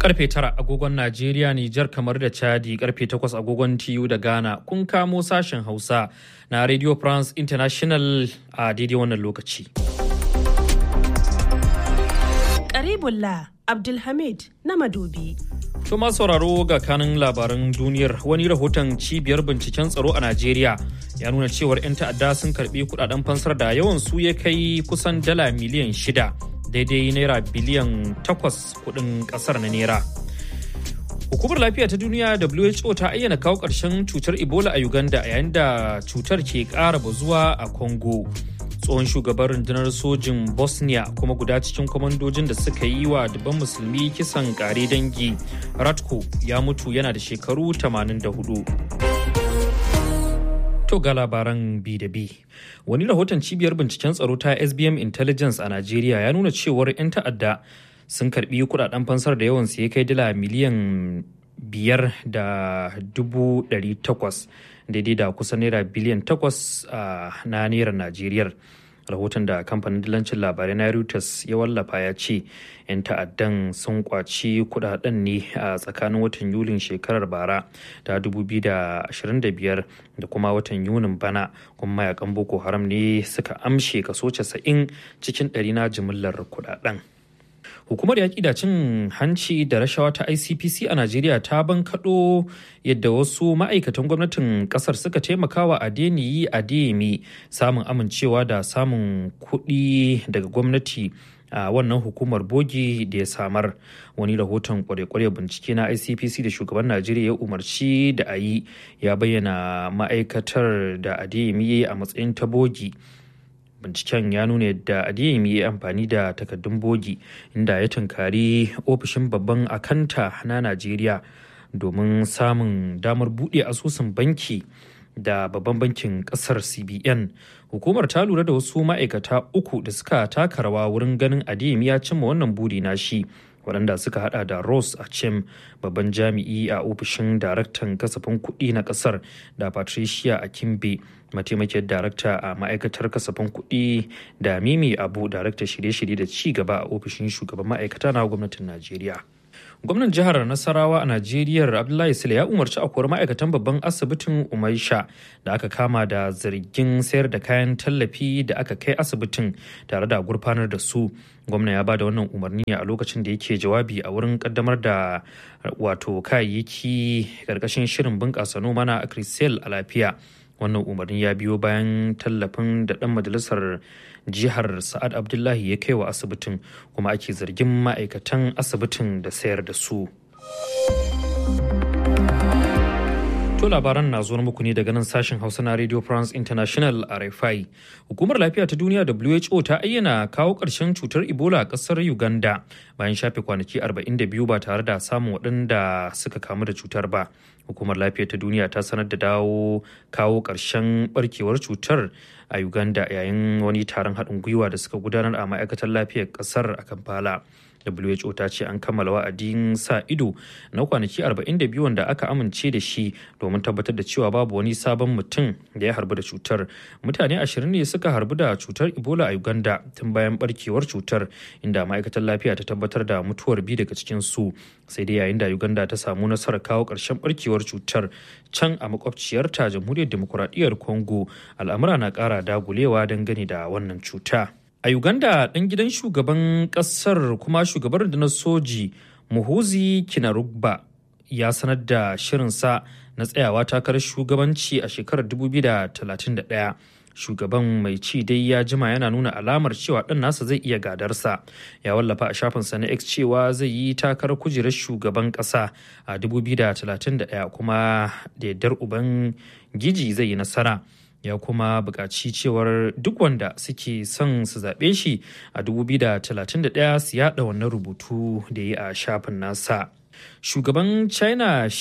Karfe tara agogon Najeriya, Nijar kamar da Chadi, karfe takwas agogon TU da Ghana. Kun kamo sashen Hausa na Radio France International a daidai wannan lokaci. Karibullah Abdulhamid na Madobi. To masu sauraro ga kanin labaran duniyar wani rahoton cibiyar binciken tsaro a Najeriya ya nuna cewar 'yan ta'adda sun karbi kudaden fansar da yawan su ya kai kusan dala miliyan shida daidai naira biliyan takwas kudin kasar na naira. Hukumar lafiya ta duniya WHO ta ayyana kawo ƙarshen cutar Ebola a Uganda yayin da cutar ke ƙara bazuwa a Congo. tsohon shugaban rundunar sojin bosnia kuma guda cikin kwamandojin da suka yi wa dubban musulmi kisan kare dangi ratko ya mutu yana da shekaru 84 to ga labaran bi da bi wani rahoton cibiyar binciken tsaro ta sbm intelligence a najeriya ya nuna cewar 'yan ta'adda sun karbi kudaden fansar da yawan ya kai dala miliyan biyar da dubu ɗari takwas daidai da kusan naira biliyan takwas na naira najeriya rahoton da kamfanin dillancin labarai na reuters ya wallafa ya ce 'yan ta'addan sun kwaci kudaden ne a tsakanin watan yulin shekarar bara ta 2025 da kuma watan yunin bana kuma mayakan boko haram ne suka amshe kaso 90 cikin ɗari na jimillar kudaden hukumar yaƙi da cin hanci da rashawa ta icpc a najeriya ta bankaɗo yadda wasu ma'aikatan gwamnatin ƙasar suka taimakawa adeniyi adeyemi samun amincewa da samun kuɗi daga gwamnati a wannan hukumar bogi da ya samar wani rahoton kware-kware bincike na icpc da shugaban najeriya ya umarci da a yi ya bayyana ma'aikatar da adeyemi a matsayin ta bogi binciken ya nuna yadda adeyemi ya amfani da takaddun bogi inda ya tunkari ofishin babban akanta na najeriya domin samun damar buɗe asusun banki da babban bankin kasar cbn hukumar ta lura da wasu ma'aikata uku da suka taka rawa wurin ganin adeyemi ya cimma wannan buri na shi waɗanda suka hada da Ross Achem babban jami'i a ofishin daraktan kasafin kuɗi na ƙasar da Patricia Akimbe mataimakiyar darakta a ma'aikatar kasafin kuɗi da Mimi Abu daraktar shirye-shirye da ci gaba a ofishin shugaban ma'aikata na gwamnatin Najeriya. gwamnan jihar nasarawa a najeriya abdullahi sule ya umarci a kori ma'aikatan babban asibitin umaisha da aka kama da zargin sayar da kayan tallafi da aka kai asibitin tare da gurfanar da su gwamna ya ba da wannan umarni a lokacin da yake jawabi a wurin kaddamar da wato kayayyaki karkashin shirin bunƙasa noma na akrisel a lafiya wannan umarni ya biyo bayan tallafin da ɗan majalisar jihar sa'ad abdullahi ya kai wa asibitin kuma ake zargin ma'aikatan asibitin da sayar da su to labaran na zuwa muku ne daga nan sashen hausa na radio france international rfi hukumar lafiya ta duniya who ta ayyana kawo ƙarshen cutar ebola a ƙasar uganda bayan shafe kwanaki 42 ba tare da samun waɗanda suka kamu da cutar ba hukumar lafiya ta duniya ta sanar da dawo kawo ƙarshen barkewar cutar a uganda yayin wani taron haɗin gwiwa da suka gudanar a ma'aikatar lafiyar ƙasar a kampala who ta ce an kammala wa'adin sa ido na kwanaki 42 wanda aka amince da shi domin tabbatar da cewa babu wani sabon mutum da ya harbu da cutar mutane ashirin ne suka harbu da cutar ebola a uganda tun bayan barkewar cutar inda ma'aikatar lafiya ta tabbatar da mutuwar biyu daga cikin su sai dai yayin da uganda ta samu nasarar kawo ƙarshen barkewar cutar can a makwabciyarta jamhuriyar demokuraɗiyyar congo al'amura na ƙara dagulewa dangane da wannan cuta. A Uganda ɗan gidan shugaban ƙasar kuma shugaban rundunar soji Muhuzi Kinarugba ya sanar da shirinsa na tsayawa takarar shugabanci a shekarar 2031. Shugaban mai ci dai ya jima yana nuna alamar cewa ɗan nasa zai iya gadarsa. Ya wallafa a shafinsa na X cewa zai yi takarar kujerar shugaban ƙasa a 2031 kuma da yardar uban giji zai yi nasara. ya kuma buƙaci cewar duk wanda suke son su zaɓe shi a 2031 su yaɗa wannan rubutu da ya a shafin nasa. Shugaban China